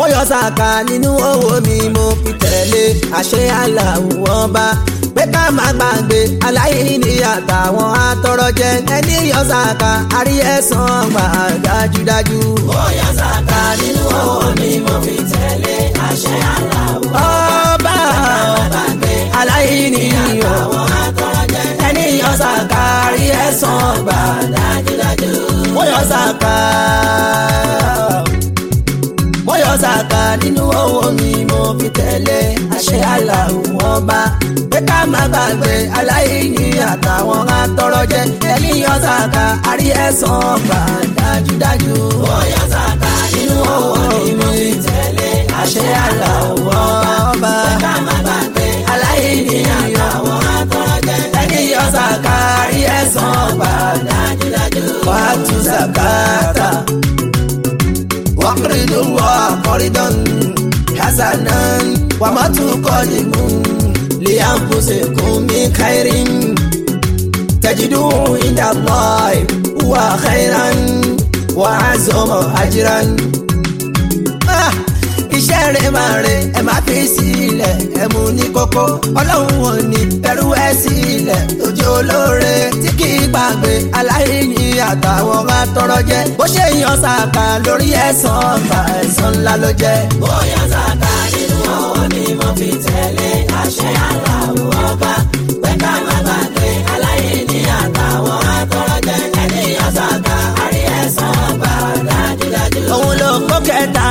mo yọ sàkà nínú owó mi mo fi tẹ̀lé àṣẹ aláwọ̀ ọba pé ká má gbàgbé aláìní àtàwọn atọrọ jẹ ẹni yọ sàkà àrí ẹ̀san gbà dájúdájú. mo yọ sàkà nínú owó mi mo fi tẹ̀lé àṣẹ aláwọ̀ ọba gbàgbé aláìní yọ àwọn atọ́rọ̀jẹ ẹni yọ sàkà àrí ẹ̀san gbà dájúdájú. mo yọ sàkà mo yọ sàkà nínú owó mi mo fi tẹ̀lé àṣẹ aláwọ̀ ọba pé ká má gbàgbé aláìní àtàwọn atọrọ jẹ ẹni yọ sàkà àrí ẹ̀san gbà dájúdájú. mo yọ sàkà nínú owó mi mo fi tẹ̀lé àṣẹ aláwọ̀ ọba ká má gbàgbé aláìní àwọn atọ́rọ̀jẹ ẹni yọ sàkà àrí ẹ̀san gbà dájúdájú. wàtú sàkàtà wàkìrìdù wà kọ́rídọ́n hasanan wàmàtú kọ́lìmù liyanfusikun mi kairin tajidu inda allah wa khairan wa azọmọ ajiran. Ah, iṣẹ́ rẹ̀ máa rẹ̀ ẹ máa fi sílẹ̀ ẹ mú ní kókó ọlọ́run ò ní ẹrú ẹ sílẹ̀ tójú olóore tí kì í gbàgbé aláìní àtàwọn máa tọrọ jẹ bó ṣe yan sàkà lórí ẹ̀san ọgbà ẹ̀san ńlá ló jẹ́. mo yọ sàkà nínú owó mi mo fi tẹ̀lé àṣẹ aláwọ̀ ọba pé ká má gbàgbé aláìní àtàwọn atọ́rọ̀jẹ ẹni yọ sàkà àrí ẹ̀san gbà dájúdájú. òun ló kó kẹta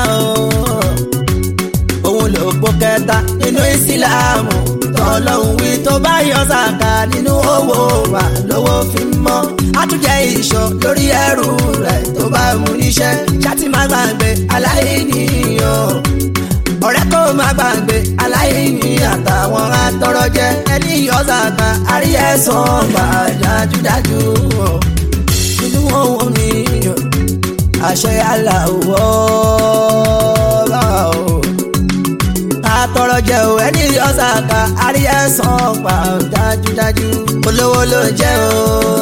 o òun ló kó kẹta nínú ìsìláàmù tọ́lọ́hún wí tó bá yọ sàkà nínú owó wa lówó fi mọ́ àtúnjẹ ìṣọ́ lórí ẹrù rẹ̀ tó bá mú níṣẹ́ ṣáàtì má gbàgbé aláìní o ọ̀rẹ́ kò má gbàgbé aláìní àtàwọn atọrọ jẹ ẹni yọ sàkà àrí ẹ̀san gbà dájúdájú o nínú owó mi o àṣẹ aláwọ̀ ọba o. àtọrọ jẹ o ẹni ọ̀sàkà àrí ẹ̀san pa dájúdájú olówó ló jẹ́ o.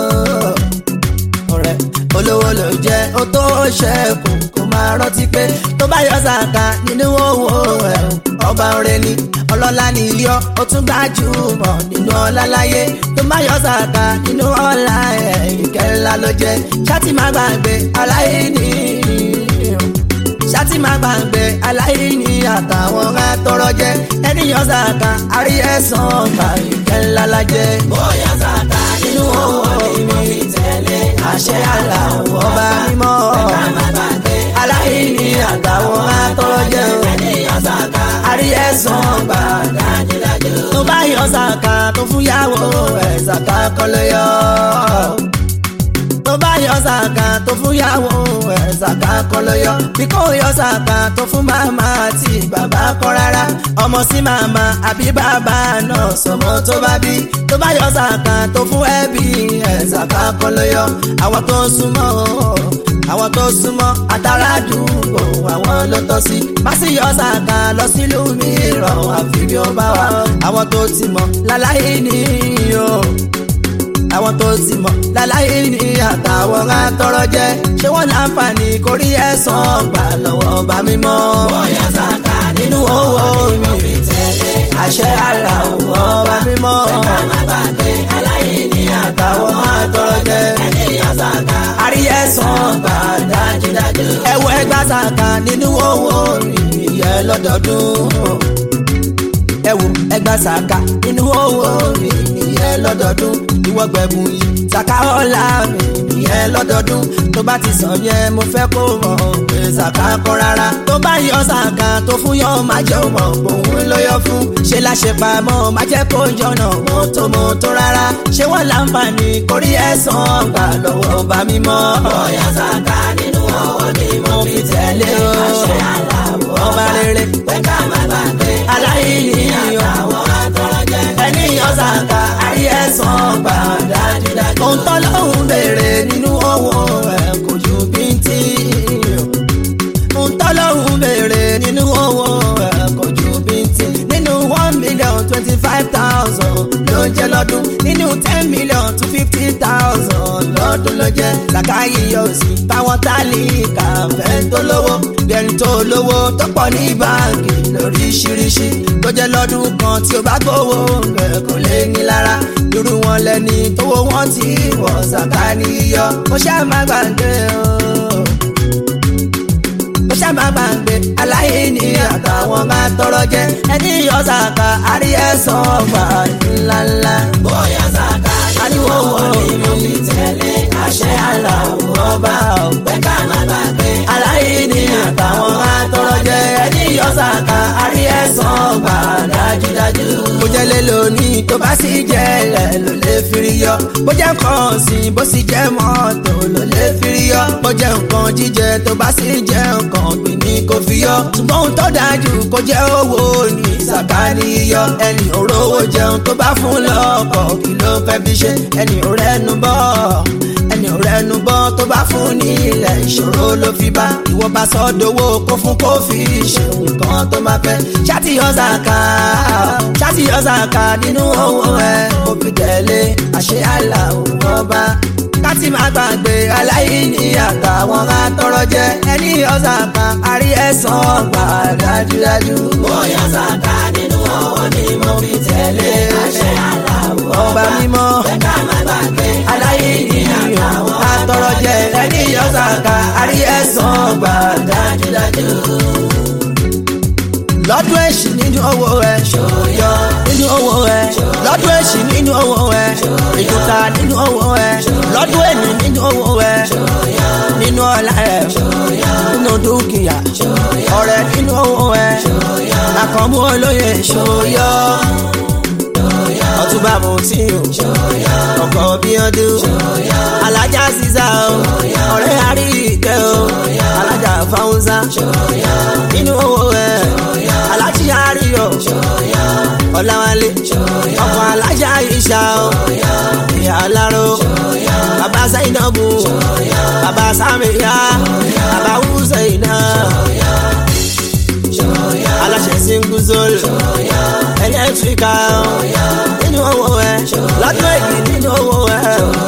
ọ̀rẹ́ olówó ló jẹ́ o tó ṣẹ́kù kó máa rántí pé tó bá yọ sàkà nínú owó ẹ̀ ọba ọ̀rẹ́ ni ọlọ́lá ni yọ ó tún gbajúmọ̀ nínú ọlá láyé tó bá yọ sàkà nínú ọlá ẹ̀ ìkẹ́lá ló jẹ́ ṣáàtì má gbàgbé aláìní ṣáàtì má gbàgbé aláìní àtàwọn atọrọ jẹ ẹni yọ sàkà àrí ẹ̀san gbà ìkẹ́lá la jẹ́ mo yọ sàkà nínú owó mi mo fi tẹ̀lé àṣẹ aláwọ̀ ọba mímọ́ ká má gbàgbé aláìní àtàwọn atọrọ jẹ ẹni yọ sàkà àrí ẹ̀san gbà dájúdájú. tó bá yọ sàkà tó fún yàwó ẹ̀ sàkà kọ́ ló yọ. tó bá yọ sàkà tó fún yàwó ẹ̀ sàkà kọ́ ló yọ. bí kò yọ sàkà tó fún màmá àti bàbá kọ́ rárá. ọmọ sí màmá àbí bàbá náà sọmọ tó bá bí. tó bá yọ sàkà tó fún ẹbí ẹ̀ sàkà kọ́ ló yọ. àwọn tó súnmọ́ àwọn tó súnmọ́ àtàràdúgbò àwọn ló tọ́ sí. má sì yọ sàkà lọ sílùú mìíràn àfi bí ó bá wà. àwọn tó ti mọ̀ láláyé ní o. àwọn tó ti mọ̀ láláyé ní àtàwọn atọrọ jẹ. ṣé wọ́n láǹfààní kórí ẹ̀san gbà lọ́wọ́ bá mímọ́. mo yọ sàkà nínú owó mo mi fi tẹ̀lé àṣẹ àlà òwò bá mímọ́. ká má gbàgbé aláìní àtàwọn atọrọ jẹ. ẹni yọ sàkà àrí ẹ̀san gbà dájúdájú. ẹwọ ẹgbà sàkà nínú owó ìyẹn lọ́dọọdún ẹwọ ẹgbà sàkà nínú owó ìyẹn lọ́dọọdún ìwọ gbẹ̀bùn yìí sàkà ọ̀la mi ìyẹn lọ́dọọdún tó bá ti sàn yẹn mo fẹ́ kó mọ̀ pé sàkà kọ́ rárá tó bá yọ sàkà tó fún yọ má jẹ́ mọ̀ òun ló yọ fún ṣe láṣẹ pamọ́ má jẹ́ kó jọ̀nà mọ́tò mọ́tò rárá ṣé wọ́n láǹfààní kórí ẹ̀san gbà lọ́wọ́ bá mímọ́ mo yọ sàkà nínú owó mi mo fi tẹ̀lé àṣẹ aláwọ̀ ọba rere pé ká má gbàgbé aláìní yọ àwọn atọ́rọ̀jẹ ẹni yọ sàkà àrí ẹ̀san gbà dájúdájú. ohun tọ́lọ́hún béèrè nínú owó ẹ̀ kò ju bíntì ohun tọ́lọ́hún béèrè nínú owó ẹ̀ kò ju bíntì nínú one million twenty five thousand ló ń jẹ́ lọ́dún nínú ten million to fifty thousand ló ọdún ló jẹ́ làkàyè òsì táwọn tálíkà fẹ́ tó lówó bẹ́ẹ̀ni tó lówó tó pọ̀ ní báńkì lóríṣiríṣi tó jẹ́ lọ́dún kan tí ó bá gbowó rẹ̀ kò lè ní lára irú wọn lẹni tówó wọn ti wọ̀ ṣàkà níyọ ó ṣáà má gbàgbé o ó ṣàmà gbàgbé aláìní àtàwọn máa tọrọ jẹ ẹni yọ ṣàkà àrí ẹ̀sán ọgbà ńláńlá. bóyá sàkà nínú owó ni mo fi tẹ̀lé àṣẹ aláwọ̀ ọba pé ká má gbàgbé aláìní àtàwọn máa tọrọ jẹ ẹni yọ ṣàkà àrí ẹ̀sán ọgbà dájúdájú. mo jẹ́ lé lónìí tó bá sì jẹ́ rẹ̀ ló lè firi yọ bó jẹ́ nǹkan ọ̀sìn bó sì jẹ́ mọ́tò ló lè firi yọ bó jẹ́ nǹkan jíjẹ tó bá sì jẹ́ nǹkan ọ̀gbìn ní kò fi yọ ṣùgbọ́n ohun tó dájú kó jẹ́ owó ní sàkáání yọ ẹni òróró jẹun tó bá fún lọ́kọ̀ kí ló fẹ́ fi ṣe ẹni òrẹ́nu bọ́ ẹni òrẹ́nu bọ́ tó bá fún ní ilẹ̀ ìṣòro ló fi bá ìwọ bá sọ́dọ̀wọ́ kó fún kó fi ṣe nǹkan tó máa fẹ́ ṣáàtì yọ sàkà ṣáàtì yọ sàkà nínú owó ẹ kó fi tẹ̀lé àṣẹ àlà òun ọba láti má gbàgbé aláìní àtàwọn atọrọ jẹ ẹni ọ̀sán kan àrí ẹ̀sán ọgbà dájúdájú. bóyá sàkà nínú owó ni mo fi tẹ̀lé àṣẹ aláwọ̀ ọba mímọ́ pé ká má gbàgbé aláìní àtàwọn atọrọ jẹ ẹni ọ̀sán kan àrí ẹ̀sán ọgbà dájúdájú. lọ́dún èṣì nínú owó ẹ̀ ṣòyọ́ nínú owó ẹ̀ lọ́dún èṣì nínú owó ẹ̀ ìdúkà nínú owó ẹ̀ lọ́dún èní nínú owó ẹ̀ nínú ọ̀la ẹ̀ nínú dúkìá ọ̀rẹ́ nínú owó ẹ̀ àkànmú olóye ṣòyọ́ ọtúbà mo tí o ọkọ bí ọdún alájà sísá o ọ̀rẹ́ àríkẹ́ o alájà fáwùnsá nínú owó ẹ̀ alájí àríyọ ọ̀làwálé ọkọ̀ alájà ìṣà o ìyá aláró bàbá zainabu bàbá sàmìyá bàbá hùsẹ̀yìnà aláṣẹ singuzol ẹlẹ́tíríkà nínú owó ẹ lọ́dún èyí nínú owó ẹ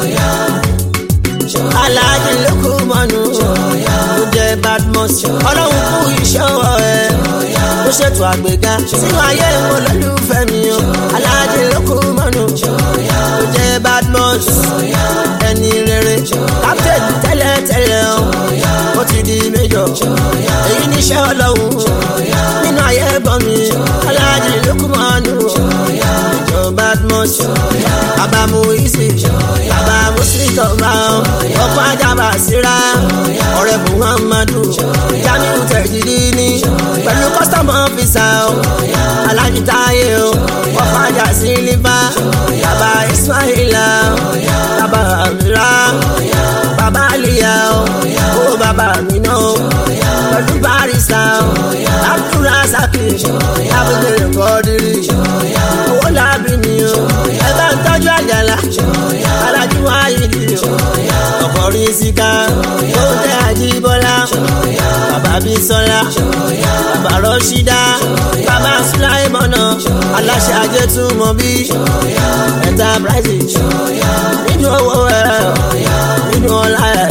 aláàjì lókù mọ́nu tó jẹ́ badmus ọlọ́run kú iṣẹ́ ọwọ́ ẹ ó ṣètò àgbéga sínú ayé wọn lólùfẹ́ mi o aláàjì lókù mọ́nu tó jẹ́ badmus ẹni rere captain tẹ́lẹ̀tẹ́lẹ̀ o ó ti di méjọ èyí níṣẹ́ ọlọ́run nínú ayé bọ̀ mi aláàjì lókù mọ́nu ìjọ badmus bàbá mu ìsì bàbá muslim tọ́ba ọkọ̀ ajábà síra ọ̀rẹ́ muhammadu jamiu tẹ̀jìdì ní pẹ̀lú custom officer alájí táyé o ọkọ̀ ajá sí líbá bàbá ismaila bàbá amira bàbá aliya o bàbá mina pẹ̀lú barista abdulrasaki abudulayi kọ́dírì owó làbí mi o ẹ bá ń tọ́jú àjàlá alájú wáyé ọkọ̀rin síká ó tẹ́ àjíbọ́lá bàbá bísọ́lá bàbá rọ́ṣídá bàbá sùláìmọ́nà aláṣẹ ajẹ́túmọ̀ bí enterprise nínú owó ẹ̀ nínú ọlá ẹ̀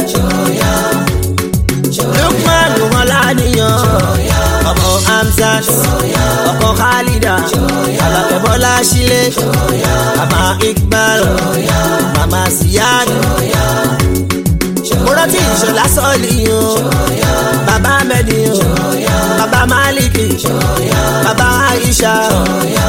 lukman mọ́láníyàn ọmọ hamzat ọkọ khalida alakẹ́bọ́lá sílé bàbá iqbal mama siyad mo rántí ìṣọ̀lá sọ́ọ̀lì o bàbá mẹ́dì o bàbá máàlìkì bàbá aisha